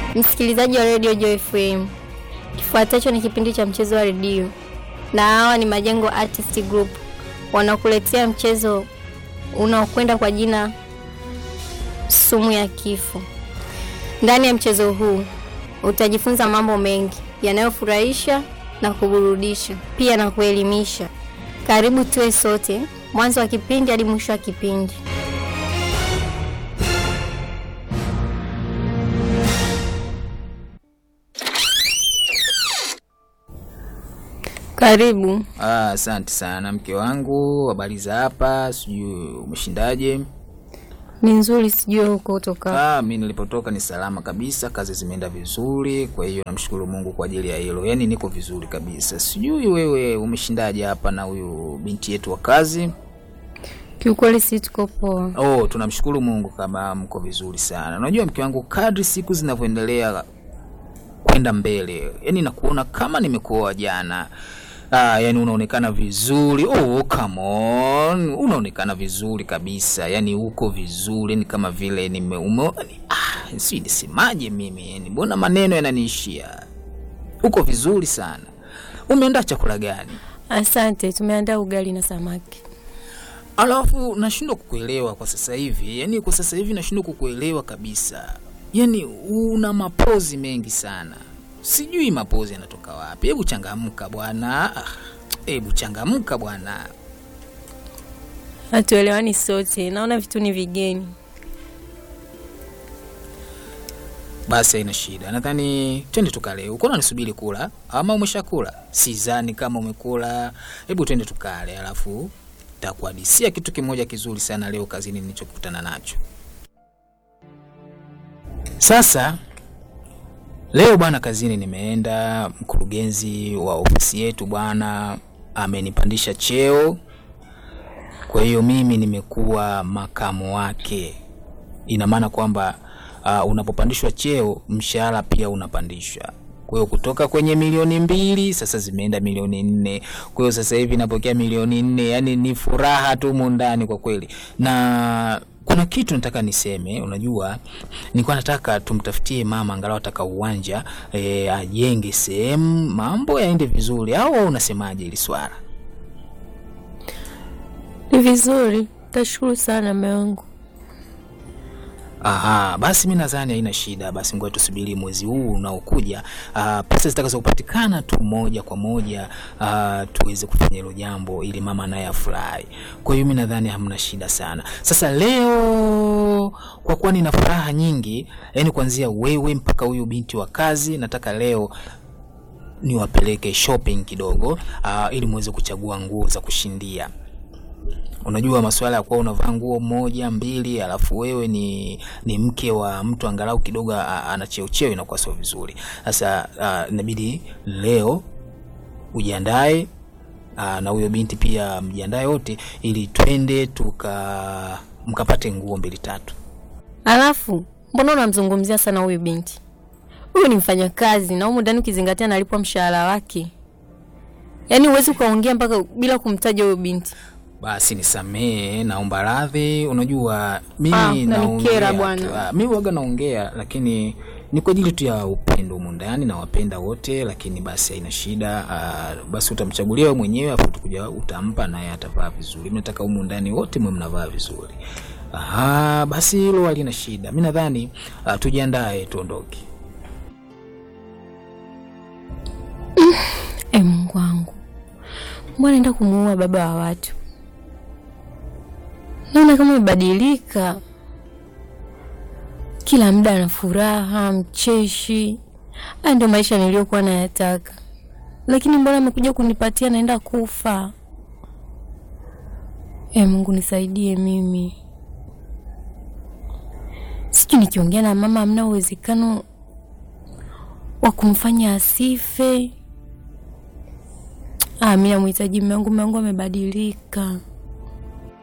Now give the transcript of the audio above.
Msikilizaji wa redio Joy FM, kifuatacho ni kipindi cha mchezo wa redio, na hawa ni Majengo Artist Group wanakuletea mchezo unaokwenda kwa jina sumu ya kifo. Ndani ya mchezo huu utajifunza mambo mengi yanayofurahisha na kuburudisha, pia na kuelimisha. Karibu tuwe sote mwanzo wa kipindi hadi mwisho wa kipindi. Karibu. Ah, asante sana mke wangu, habari za hapa? Sijui umeshindaje? Ni nzuri, sijui huko kutoka. Ah, mi nilipotoka ni salama kabisa, kazi zimeenda vizuri, kwa hiyo namshukuru Mungu kwa ajili ya hilo. Yaani niko vizuri kabisa. Sijui wewe umeshindaje hapa na huyu binti yetu wa kazi? Kiukweli si tuko poa. Oh, tunamshukuru Mungu kama mko vizuri sana. Unajua mke wangu, kadri siku zinavyoendelea kwenda mbele, yani nakuona kama nimekuoa jana. Ah, yani unaonekana vizuri. Oh, come on. Unaonekana vizuri kabisa. Yani uko vizuri, ni kama vile nime ume, ah, si nisemaje mimi? Yani mbona maneno yananiishia. Uko vizuri sana. Umeandaa chakula gani? Asante, tumeandaa ugali na samaki. Alafu nashindwa kukuelewa kwa sasa hivi, yaani kwa sasa hivi nashindwa kukuelewa kabisa. Yaani una mapozi mengi sana, sijui mapozi yanatoka wapi. Hebu changamka bwana, Ah, hebu changamka bwana. Hatuelewani sote, naona vitu ni vigeni. Basi haina shida, nadhani twende tukale. Uko unanisubiri kula ama umeshakula? Sidhani kama umekula. Hebu twende tukale, alafu takuhadisia kitu kimoja kizuri sana leo kazini nilichokutana nacho. Sasa leo bwana, kazini nimeenda, mkurugenzi wa ofisi yetu bwana amenipandisha cheo, kwa hiyo mimi nimekuwa makamu wake. Ina maana kwamba uh, unapopandishwa cheo mshahara pia unapandishwa. Kwa hiyo kutoka kwenye milioni mbili sasa zimeenda milioni nne. Kwa hiyo sasa hivi napokea milioni nne, yani ni furaha tu mundani kwa kweli. Na kuna kitu nataka niseme, unajua nilikuwa nataka tumtafutie mama angalau ataka uwanja e, ajenge sehemu mambo yaende vizuri, au wewe unasemaje hili swala? Ni vizuri, tashukuru sana mume wangu. Aha, basi mi nadhani haina shida. Basi ngoja tusubiri mwezi huu unaokuja, ah, pesa zitakazopatikana tu moja kwa moja ah, tuweze kufanya hilo jambo ili mama naye afurahi. Kwa hiyo mi nadhani hamna shida sana. Sasa leo kwa kuwa nina furaha nyingi, yani kuanzia wewe mpaka huyu binti wa kazi, nataka leo niwapeleke shopping kidogo ah, ili muweze kuchagua nguo za kushindia. Unajua masuala ya kuwa unavaa nguo moja mbili, alafu wewe ni ni mke wa mtu angalau kidogo a- ana cheo cheo, inakuwa sio vizuri. Sasa ah, inabidi leo ujiandae ah, na huyo binti pia mjiandae wote, ili twende tuka mkapate nguo mbili tatu. Alafu mbona unamzungumzia sana huyu binti? Huyu ni mfanyakazi na humu ndani ukizingatia analipwa mshahara wake, yaani huwezi ukaongea mpaka bila kumtaja huyu binti. Basi nisamee, naomba radhi. Unajua mimi Ah, unanikera naongea bwana. tu. Ah, mimi waga naongea, lakini ni kwa ajili tu ya upendo humu ndani, nawapenda wote, lakini basi haina shida. Ah, basi utamchagulia wewe mwenyewe, afu utakuja utampa, naye atavaa vizuri. Mimi nataka humu ndani wote mwe mnavaa vizuri. Aha, basi hilo halina shida. Mimi nadhani ah, tujiandae tuondoke. E Mungu wangu, mbona naenda kumuua baba wa watu? Naona kama amebadilika, kila muda ana furaha, mcheshi. Haya ndio maisha niliyokuwa nayataka, lakini mbona amekuja kunipatia naenda kufa? E Mungu nisaidie mimi. Sijui nikiongea na mama, hamna uwezekano wa kumfanya asife. Ah, mimi namhitaji mume wangu, mume wangu amebadilika.